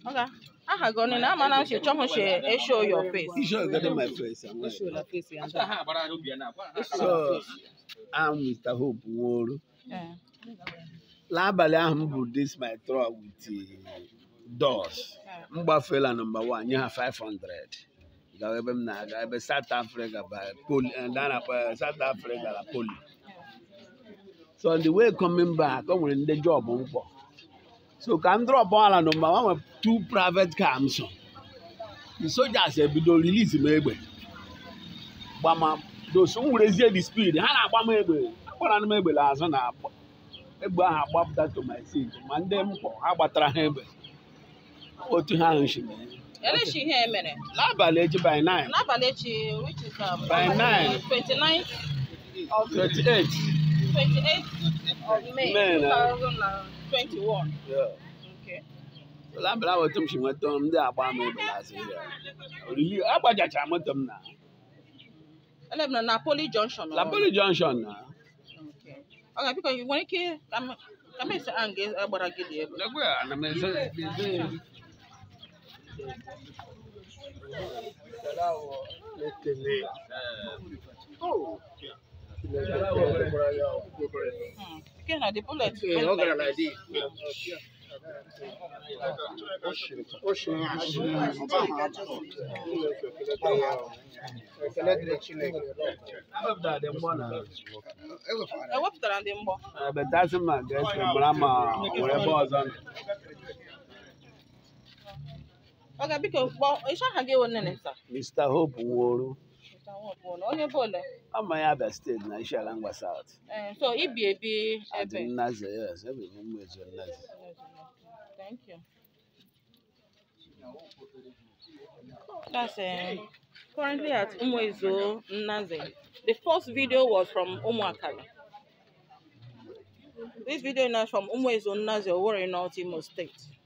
Okay. Aha gị ọnụ na ama na nche chọhụ she show your face. You sure get my face. I'm Show like, your face ya. So, I'm Mr. Hope Nworo. Eh. N'abalị ahụ m bụ this my truck with uh, doors. M gbafela nọmba one nye ha 500. Gawa ebe m na-aga ebe South Africa by poli eh, ndị a na-akpọ ya South Africa la poli. So on the way coming back, o nwere ndị job mkpọ. So ka m drọp ala nọmba one nwere two private car m so. The soldiers ebido release m egbe. Gbama doso m werezie the speed ha na-agba m egbe. Agbara m egbe n'azụ na agba. egbe ahụ agbapụta to my seat ma ndị mkpọ ha gbatara ha egbe otu ha ahụ si mee Elechi ihe emere. n'abalị echi by 9 N'abalị echi which is um, By nine. 29 of 28 28 of May May na. 2021. Yeah. Okay. n'abalị ahụ otu m si nweta m ndị agba m egbe n'azụ ya oriri agbajachara moto m na Ele m nọ na Poly Junction. ọ? laboli junction na Okay. Okay, biko ị nwere ike ka m ka m esi ahụ ga-agbara gị dị ebe. Lekwe ya, ana m eze- eze- Hmm. Nke na the bullet. Ewepụtara dị mgbọ na Ewepụtara ndị mgbọ. betasị ma ga-esi mara ma nwere ebe ọzọ nọ. Okay, biko kpọọ ịcha aha gị wone ne sa. Mr. Hope Nworo Onye bụ ole? ama ya Abia steeti na Isiala Ngwa South Eh, so ibi ebi Adị ebe. Nnaze yes ebe m ụmụ ezo Nnaze Thank you. That's uh, currently at Umuezo Nnaze. The first video was from Umuakari. This video now is from Umuezo Nnaze, Owerri North, Imo State.